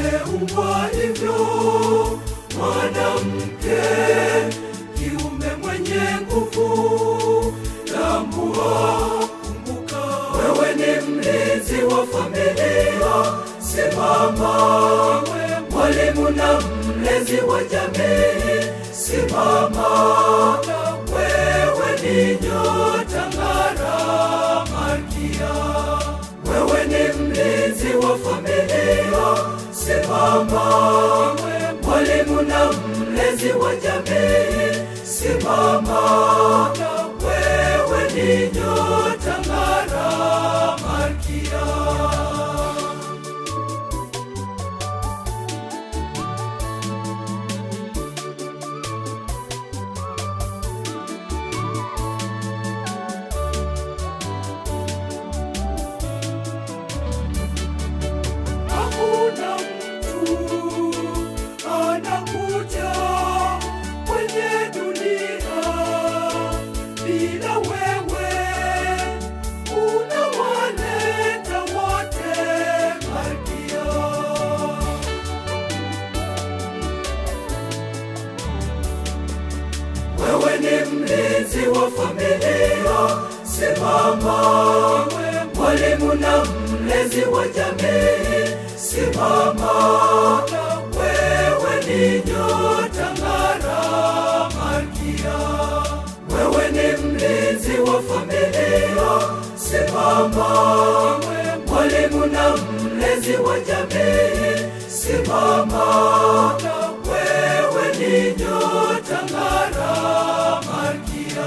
umeumbwa hivyo, mwanamke kiume mwenye nguvu. Tambua, kumbuka, wewe ni mlinzi wa familia. Simama, mwalimu na mlezi wa jamii. Simama, wewe ni nyota ng'ara, malkia wewe ni mlinzi wa familia. Simama, mwalimu na mlezi wa jamii. Simama, wewe ni nyota ng'ara, malkia. Hakuna mtu anakuja kwenye dunia bila wewe, unawaleta wote malkia. Wewe ni mlinzi wa familia, simama. Mwalimu na mlezi wa jamii, simama. Wewe ni nyota ng'ara, malkia. Wewe ni mlinzi wa familia, simama. Mwalimu na mlezi wa jamii, simama. Wewe ni nyota ng'ara, malkia.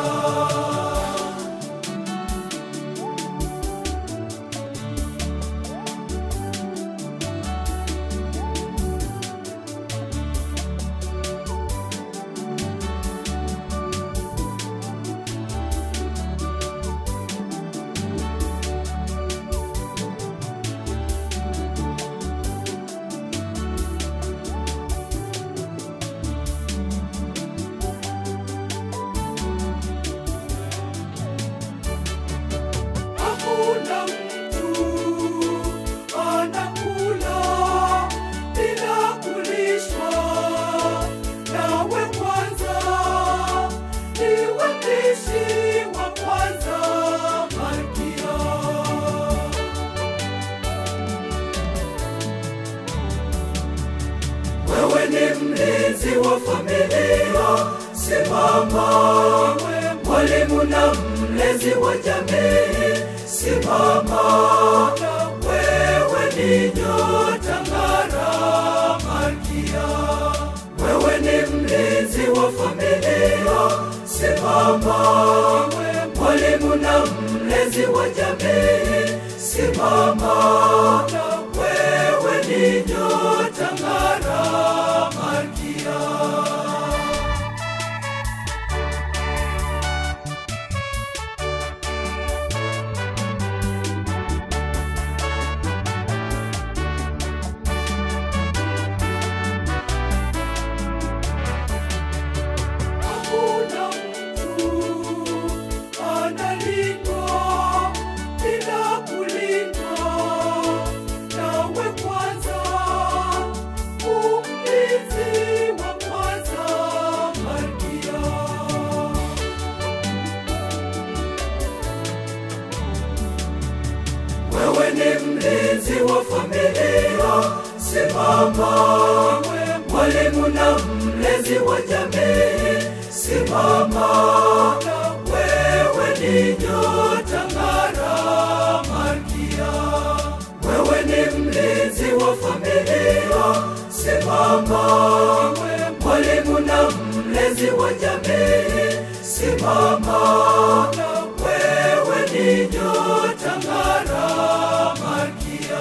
Hakuna mtu anakula bila kulishwa. Nawe kwanza ndiwe mlishi wa kwanza, malkia. Wewe ni mlinzi wa familia, simama. Mwalimu na mlezi wa jamii, simama. Wewe ni nyota ng'ara, malkia. Wewe ni mlinzi wa familia, simama. Mwalimu na mlezi wa jamii, simama. Wewe ni nyota ng'ara, malkia. Hakuna mtu analindwa bila kulindwa. Nawe kwanza, umlinzi wa kwanza, malkia. Wewe ni mlinzi wa familia, simama. Mwalimu na mlezi wa jamii, simama. Wewe ni nyota ng'ara, malkia. Wewe ni mlinzi wa familia, simama. Mwalimu na mlezi wa jamii, simama. Wewe ni nyota ng'ara, malkia.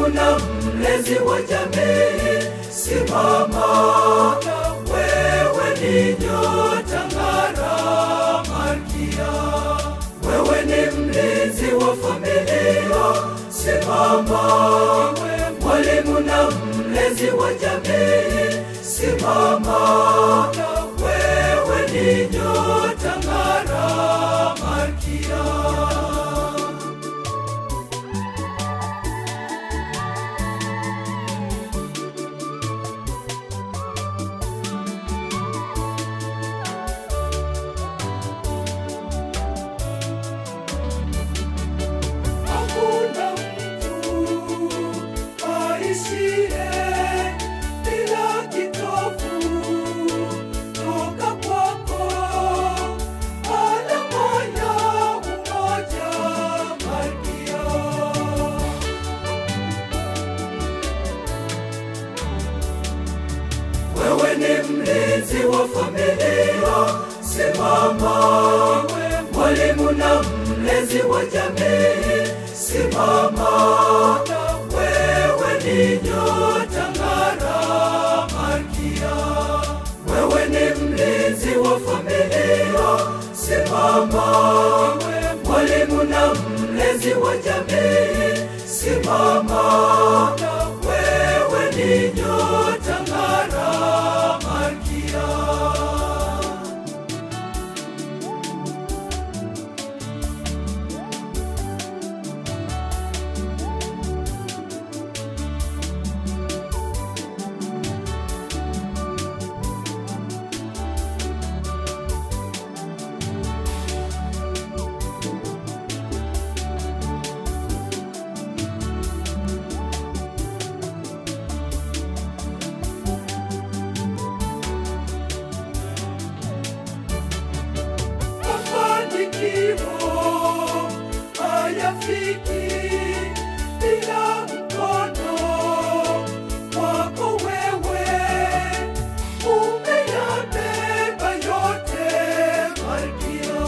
na mlezi wa jamii, simama, wewe ni nyota ng'ara, Malkia. Wewe ni mlinzi wa familia, simama, mwalimu na mlezi wa jamii, simama, wewe ni nyota ng'ara, Malkia. Hakuna mtu aishiye bila kitovu toka kwako, alama ya umoja, Malkia. Wewe ni mlinzi wa familia, simama. Mwalimu na mlezi wa jamii, simama. Wewe ni nyota ng'ara, Malkia. Wewe ni mlinzi wa familia, simama. Mwalimu na mlezi wa jamii, simama. Wewe ni nyota ng'ara, Malkia. mafanikio hayafiki bila mkono wako wewe, umeyabeba yote Malkia.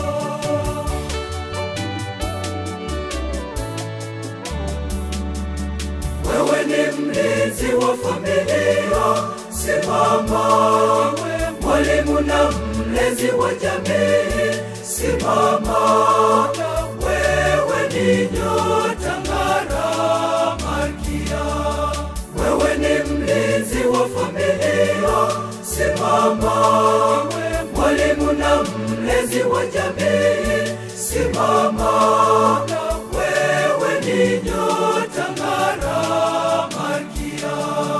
Wewe ni mlinzi wa familia, simama. Mwalimu na mlezi wa jamii, simama. Wewe ni nyota ng'ara, Malkia. Wewe ni mlinzi wa familia, simama. Mwalimu na mlezi wa jamii, simama. Wewe ni nyota ng'ara, Malkia.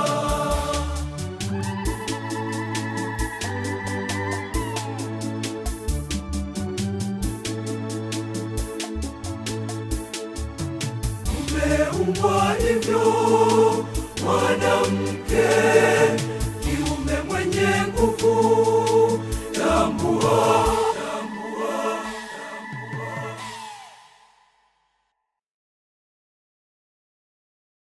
Umeumbwa hivyo mwanamke, kiume mwenye nguvu,